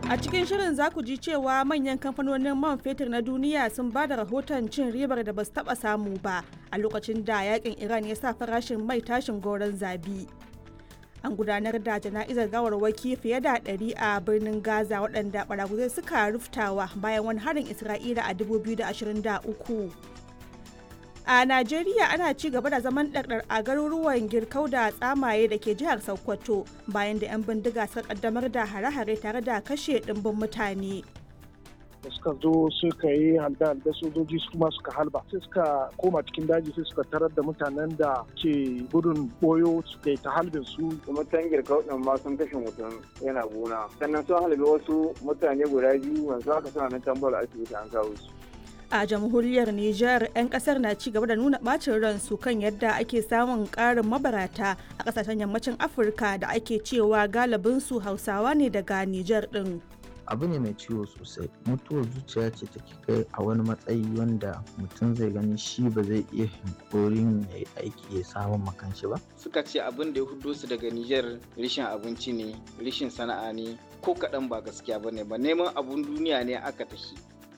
A cikin shirin za ku ji cewa manyan kamfanonin man fetur na duniya sun ba da rahoton cin ribar da ba su taɓa samu ba a lokacin da yakin Iran ya sa farashin mai tashin goron zabi. An gudanar da jana'izar gawarwaki fiye da ɗari a birnin Gaza waɗanda ɓaraguzai suka ruftawa bayan wani harin Isra'ila a 2023. A Najeriya ana ci gaba da zaman ɗarɗar a garuruwan girkau da tsamaye da ke jihar Sokoto bayan da 'yan bindiga suka kaddamar da hare-hare tare da kashe ɗimbin mutane. da suka zo suka yi halda da sojoji su kuma suka halba sai suka koma cikin daji sai suka tarar da mutanen da ke gudun boyo suka yi ta halbin su mutan girka din ma sun kashe mutum yana gona sannan sun halbe wasu mutane guda biyu yanzu haka suna nan tambar asibiti an kawo su a jamhuriyar Nijar 'yan kasar na ci gaba da nuna bacin ransu kan yadda ake samun karin mabarata a kasashen yammacin afirka da ake cewa galibinsu hausawa ne daga Nijar din. abu ne mai ciwo sosai mutuwar zuciya ce take kai a wani matsayi wanda mutum zai gani shi ba zai iya hankorin ya yi aiki ya samun makanshi ba suka ce abin da ya hudo su daga Nijar rishin abinci ne rishin sana'a ne ko kaɗan ba gaskiya ba ne ba neman abun duniya ne aka tafi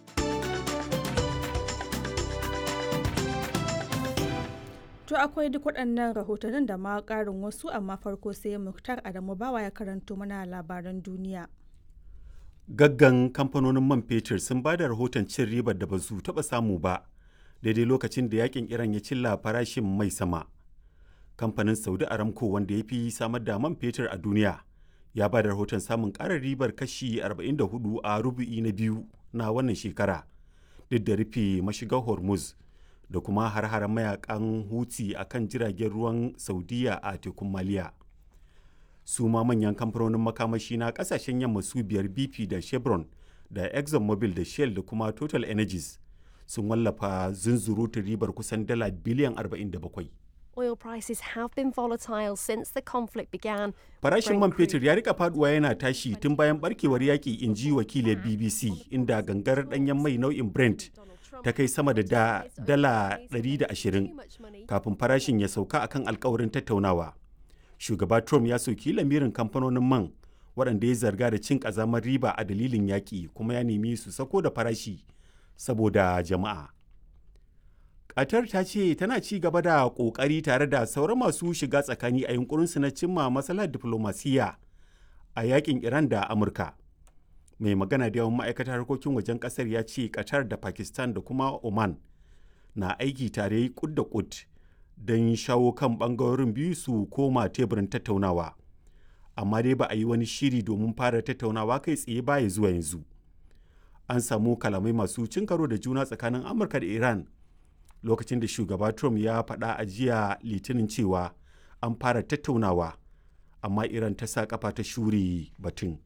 To akwai duk waɗannan rahotannin da ma ƙarin wasu amma farko sai Muktar Adamu Bawa ya karanto mana labaran duniya. Gaggan kamfanonin man fetur sun ba da rahoton cin ribar da ba su taɓa samu ba daidai lokacin da yakin Iran ya cilla farashin mai sama. Kamfanin Saudi Aramco wanda ya fi samar da man fetur a duniya ya ba da rahoton samun ƙarar ribar kashi 44 a rubu'i na biyu na wannan shekara duk da rufe mashigar Hormuz. da kuma har-haren mayakan huti a kan jiragen ruwan saudiya a tekun maliya su ma manyan kamfanonin makamashi na kasashen yamma su biyar bp da chevron da exxonmobil da shell da kuma total energies sun wallafa zunzurutun ribar kusan dala biliyan 47 Oil prices have been volatile since the conflict began. Farashin man fetur ya rika faduwa yana tashi tun bayan barkewar yaƙi in ji wakilin BBC inda gangar ɗanyen mai nau'in Brent ta kai sama da da dala 120 kafin farashin ya sauka akan alkawarin tattaunawa. Shugaba Trump ya soki lamirin kamfanonin man waɗanda ya zarga da cin ƙazamar riba a dalilin yaƙi kuma ya nemi su sako da farashi saboda jama'a. Qatar ta ce tana ci gaba da ƙoƙari tare da sauran masu shiga tsakani a yunkurinsu na cimma matsalar diflomasiyya a yakin Iran da Amurka. Mai magana da yawan ma'aikatar harkokin wajen ƙasar ya ce Qatar da Pakistan da kuma Oman na aiki tare kud da kud don shawo kan ɓangarorin biyu su koma teburin tattaunawa. Amma dai ba a yi wani shiri domin fara tattaunawa kai tsaye baya zuwa yanzu. An samu kalamai masu cin karo da juna tsakanin Amurka da Iran lokacin da shugaba Trump ya faɗa a jiya litinin cewa an fara tattaunawa amma Iran ta sa kafa ta shuri batun.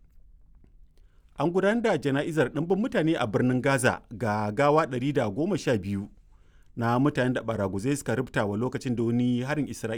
An gudanar da jana'izar ɗimbin mutane a birnin Gaza ga gawa 112 na mutanen da baraguzai suka rubuta wa lokacin da wani harin Isra'ila